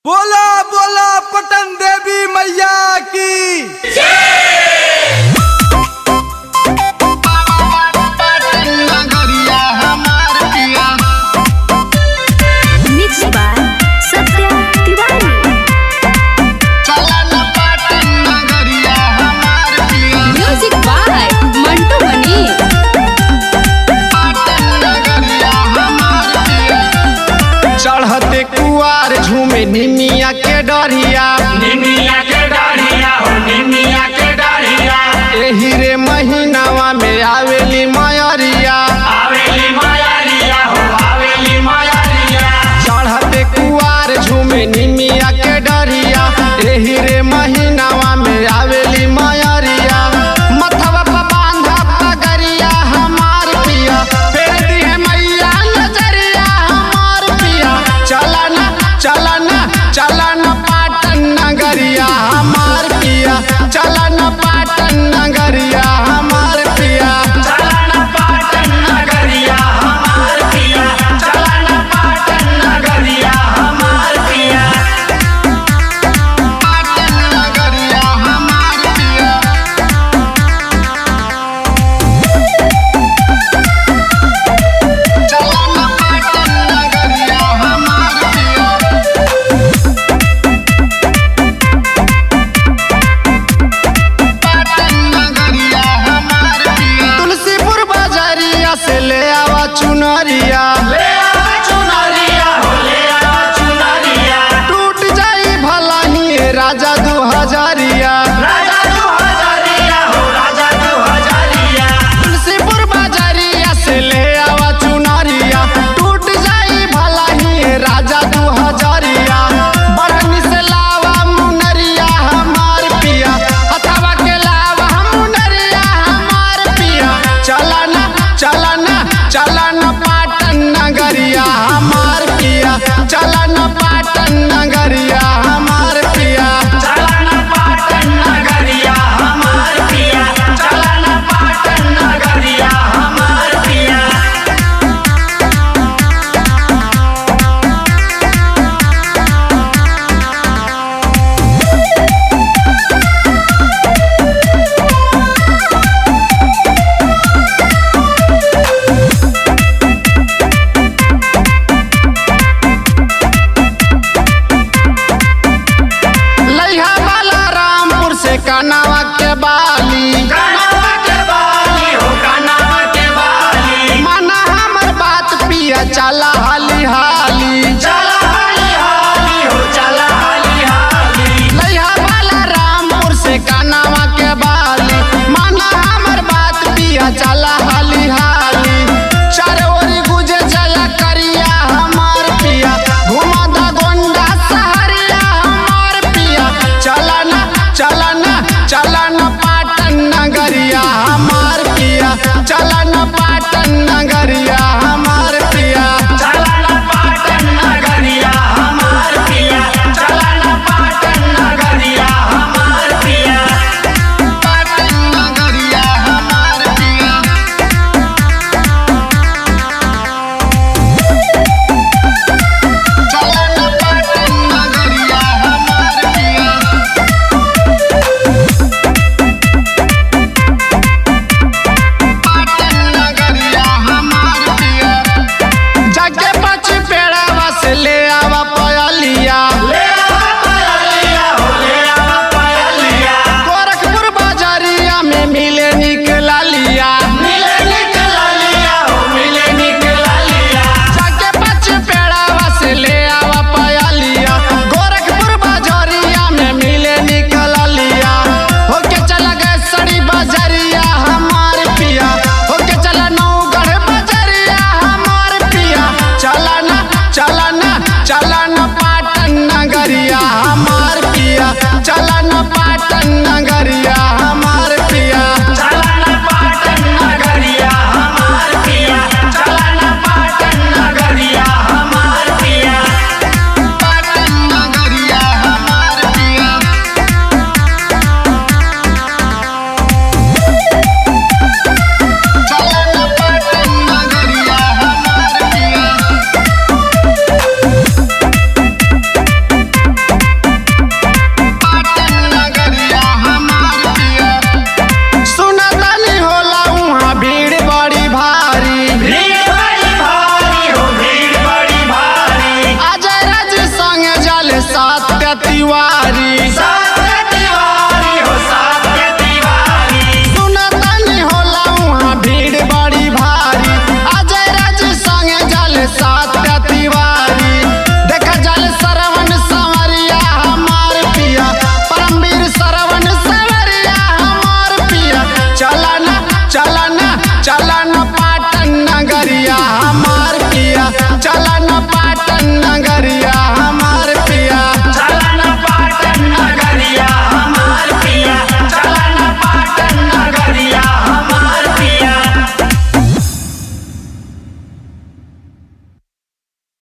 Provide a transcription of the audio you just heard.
बोला बोला पटन देवी मैया की Mixed by Satya Tiwari. Music by Mantu Mani. चढ़ते कुआर झूमे निमिया के डरिया निमिया के डाढ़िया हो निमिया के डाढ़िया एही रे महीनावा में आवेली मयरिया आवेली मायारिया हो आवेली मायारिया चढ़ते कुआर झूमे निमिया के डरिया एही रे महीनावा में आवेली मयरिया मथवा पर बांधा पगरिया हमार पिया फेर दिहे मैया नजरिया हमार पिया चलना चलना चलना पाटन नगरिया हमार पिया चलना पाटन नगरिया हमार पिया चलन पाटन नगरिया हमार पिया चलन पाटन नगरिया हमार पिया पाटन नगरिया हमार पिया चलना पाटन नगरिया हमार पिया पाटन नगरिया हमार पिया तुलसीपुर बाजारिया से ले आवा चुनरिया ले आ चुनरिया हो ले आ चुनरिया टूट जाई भला ही राजा दू हजारिया राजा दो हजारिया हो राजा दो हजारिया तुलसीपुर बाजारिया से ले आवा चुनरिया टूट जाई भला ही राजा दू हजारिया बड़नी से लावा मुनरिया हमार पिया हथवा के लावा मुनरिया हमार पिया चलना चलना चलना पाटन नगरिया हमार पिया चलना पाटन नगरिया हमार पिया चलन पाटन नगरिया हमार पिया चलन पाटन नगरिया हमार पिया लइहा वाला रामपुर से कनावा के बाली कनवा के बाली हो कनवा के बाली माना हमर बात पिया चला हाली हाली चला हाली हाली हो चला हाली हाली लइहा वाला रामपुर से कनावा के बाली माना हमर बात पिया चला हाली हाली चारों ओरी गुजे जया करिया हमार पिया घुमा दा गोंडा सहरिया हमार पिया चलना चलना चलना पाटन नगर तिवारी